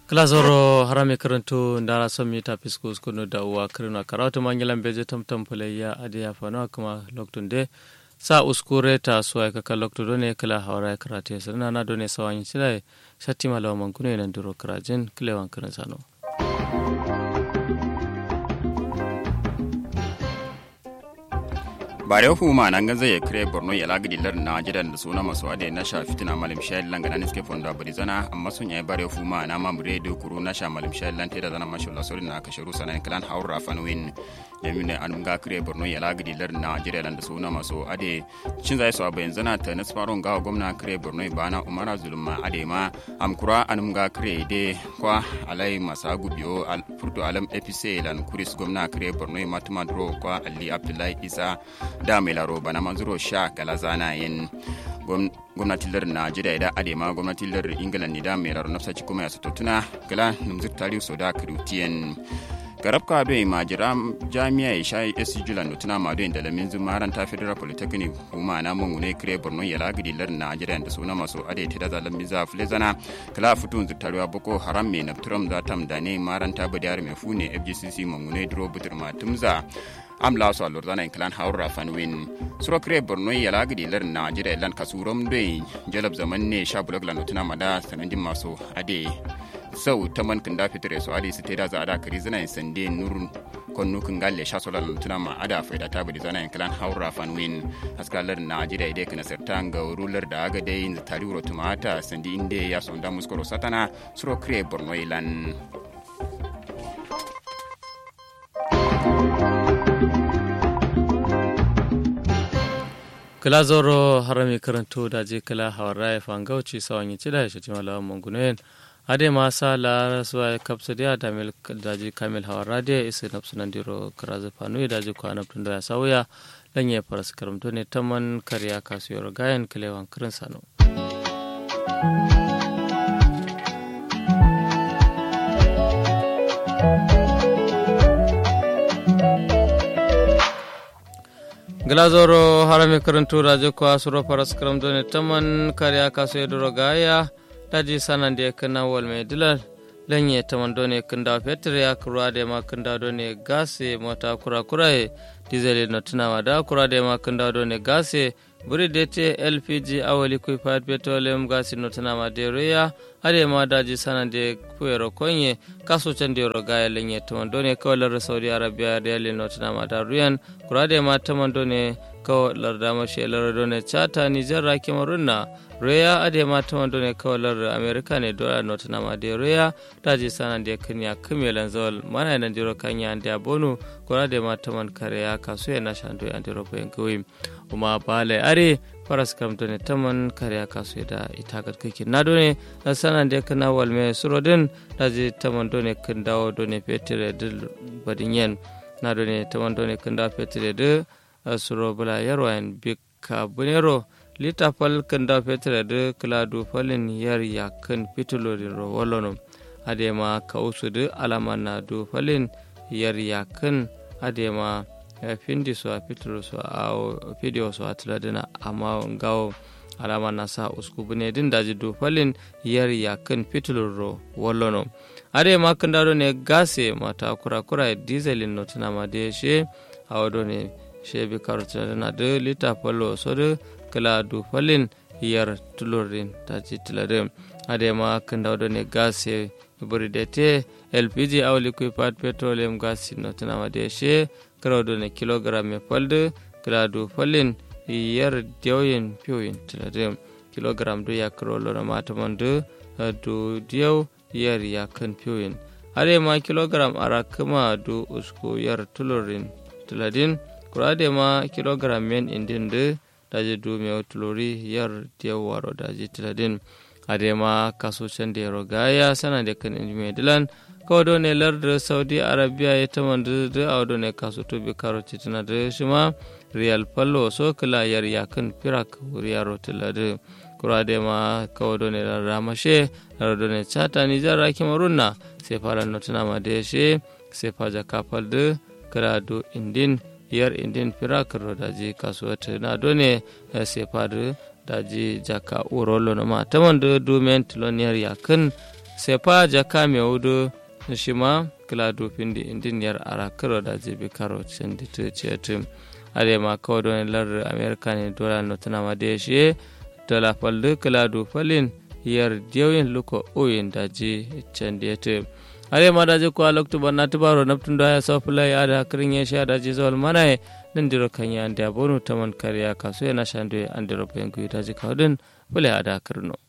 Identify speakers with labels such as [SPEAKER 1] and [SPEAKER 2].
[SPEAKER 1] klasoro harame karanto ndara sommi ta pisco skono da uwa kirina karatu mangilan beje tamtam pulayya ade ya fano kuma loktun de sa uskure ta suwa ka kan lokto done kala hawara karate sirna na done sawanyi silai shatti malawa mankuno nan duro karajin kilewan kirin sano
[SPEAKER 2] bare huma nan ganza ya kire borno ya lagidi lar na jidan da suna masu ade na sha fitina malim shayar lan ganan iske fonda bari zana amma sun yayi bare huma na ma mure da kuru na sha malim shayar lan teda zana mashu la sori na ka sharu sanan klan haura fanwin jami'in an ga kire borno ya lagidi lar na jidan da suna masu ade cin zai so bayan zana ta na sparon ga gwamna kire borno bana umara zulma ade ma am kura an ga kire de kwa alai masa gubiyo al furto alam epc lan kuris gwamna kire borno matuma dro kwa ali abdullahi isa da mai laro bana manzuro sha kala zana yin gwamnatin lar najeriya idan adema gwamnatin lar ingila ne da mai laro nafsa kuma ya sato tuna kala numzir tarihu so da kirutiyan garab ka bai majira jami'a ya shayi esi julan da tuna ma da lamin zumaran ta federal polytechnic kuma na mun ne kire borno ya lagidi lar najeriya da suna masu ade ta da zalamin za flezana kala futun zutaruwa boko haram mai nafturam za tam da ne maran ta budiyar mai fune fgcc mamune duro butur matumza am la so alor dana clan haura fanwin suro kre borno ya la gidi lar na jira lan kasurom de jalab zaman ne sha blog lan tuna mada sanandin maso ade sau ta man kan da fitire so ade su teda za ada kari zana sande nurun konnu kan galle sha so lan tuna ma ada faida ta budi zana clan haura fanwin askalar na jira ide kana sertan ga rular da aga dai tari uro tumata sandi inde ya sonda muskoro satana suro kre borno ilan
[SPEAKER 1] kala zoro harami karanto da je kala hawara ya fangauci sawan yi cida ya shi malawan mangunoyin ade ma sa la suwa kapsa dia da mil da je kamil hawara da isa nafsu nan diro karaza fanu da je kwana tun da ya sauya dan ya faras karamto ne taman kariya kasuwar gayan kilewan kirin sano glazoro harami karantu rajo ko asuro paras karam done taman kariya kaso edoro gaya daji sanande kana wal me dilal lenye taman done kanda fetre ya kura de ma kanda done gase mota kura kura e diesel no tuna wada kura de ma kanda done gase buri dete lpg awali kuy pat petroleum gasi no tuna ma de reya ade ma daji sanande kuero konye kaso chande ro gaya lenye taman done kawalar saudi arabia de no tuna ma da ruyan kura de ma taman done kawalar da mashi lar done chata nijar ra kemarunna reya ade ma taman done kawalar america ne dola no tuna ma de reya daji sanande kanya kumelan zawal mana nan diro kanya ande abonu kura de ma taman kare ya kaso ya na shando ande ro bayan kawai kuma bale are faras karamta ne taman kariya kasu da ita ga kake na done na sanan da kana walme surodin da je taman done kan dawo done fetere dil badin yen na done taman done kan dawo fetere de suro bula yarwayan bika bunero lita fal kan dawo fetere de kladu falin yar ya kan fitulo din ro wolono adema ka usu de alama na do falin yar ya kan adema findi so a fitiro so a video so a tiladina amma gawo alama na sa usku bune din daji do falin yar ya kan fitilo ro wallono ade ma kan dado ne gase mata kura kura diesel no tana ma de she awdo ne she bi karota na de lita fallo so de kala do falin yar tulorin daji tiladin ade ma kan dado ne gase buridete lpg awli kuy pat petroleum gas no tana ma de she krawdo ne kilogram e falde gradu falin yar dewyen piyoyin tilade kilogram do yakrolo na mataman do do diyaw yar yakan piyoyin are ma kilogram ara kuma do usko yar tulorin tiladin kurade ma kilogram men indin de daje do me tulori yar diyaw waro daje tiladin ade ma kaso cande rogaya sana de kan injime dilan kawdo ne larda saudi arabia ya ta mandu da audo ne kasu tobi karo titina da shi ma real fallo so kala yar yakan firak riyaro tilade kura da ma kawdo ne larda mashe larda ne chata ni jara kimarunna sai fara notuna ma da she sai faja kafal da kira do indin yar indin firak rodaji kasuwa na do ne sai fara daji jaka urolo na ma ta mandu do men tiloniyar yakan sefa jaka me wudu shima kila dufin di indiniyar ara karo da jibi karo cin da ta ce tim are ma kawai don lar amerika ne dola no tana ma da shi dola fallu kila dufalin yar diyawin luko oyin da ji can da ta are ma da ji ko aloktu banna tubaro naftun da ya sofula ya da kirin ya sha da ji zawal mana nan diro kan ya da bonu taman kariya kaso yana shan da an diro bayan ku da ji kawdin bule ada kirno